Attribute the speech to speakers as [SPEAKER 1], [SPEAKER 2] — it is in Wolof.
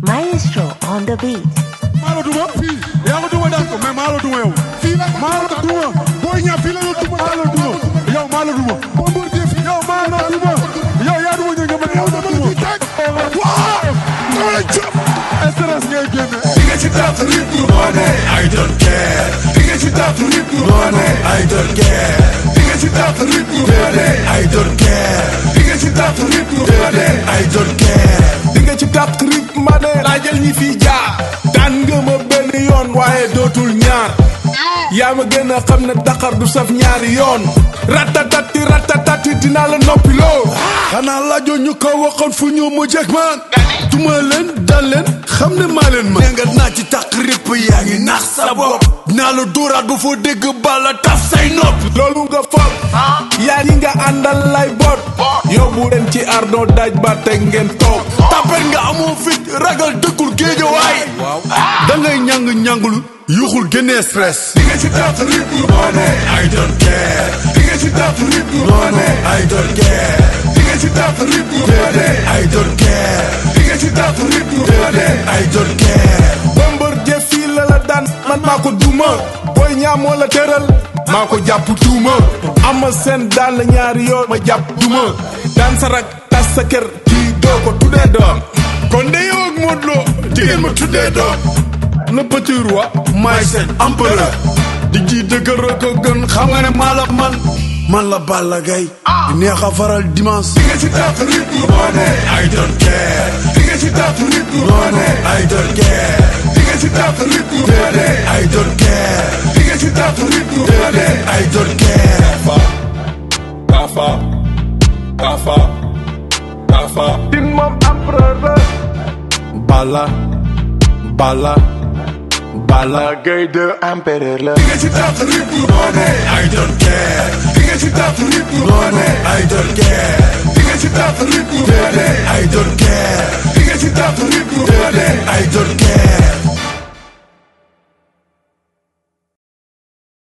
[SPEAKER 1] Maestro on the beat.
[SPEAKER 2] maa la duma fii yaa ko duma daan ko mais maa la duma yow fii la maa la duma booy ñaa fii la la duma maa la duma yow maa la duma Bombardier fii yow maa la duma yow yaa duma ñëw nga mën yow dama la duma waaw dama la jëm stress ngay génne
[SPEAKER 3] di nga ci taatu rip du noone I don't care di nga ci taatu rip du noone I don't care di nga ci taatu rip du noone I don't care di nga ci taatu rip du noone I don't care
[SPEAKER 4] di nga ci tàq rip ma ne laajal ñi fi jaar daan nga ma benn yoon waaye dootul ñaar yaa ma gën a xam ne Dakar du saf ñaari yoon ratatati ratatati dinaa la noppiloo xanaa laajoo ñu ko waxoon fu ñu mu jëkk man duma leen dal leen xam ne maa leen ma nga naa ci tàq rip yaa ngi nax sa bopp naa la dóoraat ba foo dégg bala taf say nopp loolu nga foog yaa ñi nga àndal lay boot yóbbu leen ci ardo daaj ba teg ngeen toog tapet nga amoo fit ragal dëkkul géejawaay da ngay ñàng ñàngul yuxul génnee stress
[SPEAKER 3] di nga ci taatu rip du noone I don't care di nga ci taatu rip du noone I don't care di nga ci taatu rip du noone I don't care di nga ci taatu rip du noone I don't care
[SPEAKER 4] Bombardier fii la la daan man maa ko duma booy ñaa moo la tëral maa ko jàpp tuuma ama seen daan la ñaari yoon ma jàpp duma daan sa rak tas sa kër kii doo ko tuddee doom kon de yow ak Modou Lo di ngeen ma tuddee doom le petit roi maay seen empereur di ji dëgër ko gën xam nga ne maa la man man la Balla Gaye di neex a faral dimanche
[SPEAKER 3] di nga ci taatu rip du noone I don't care di nga ci taatu rip du noone I don't care di nga ci taatu rip du noone I don't care di nga ci taatu rip du noone I don't care
[SPEAKER 4] Kafa Kafa Kafa din moom empereur la Balla Balla Balla Gaye de empereur la
[SPEAKER 3] di nga ci taatu rip du noone I don't care di nga ci taatu rip du noone I don't care di nga ci taatu rip du noone I don't care di nga ci taatu rip du noone I don't care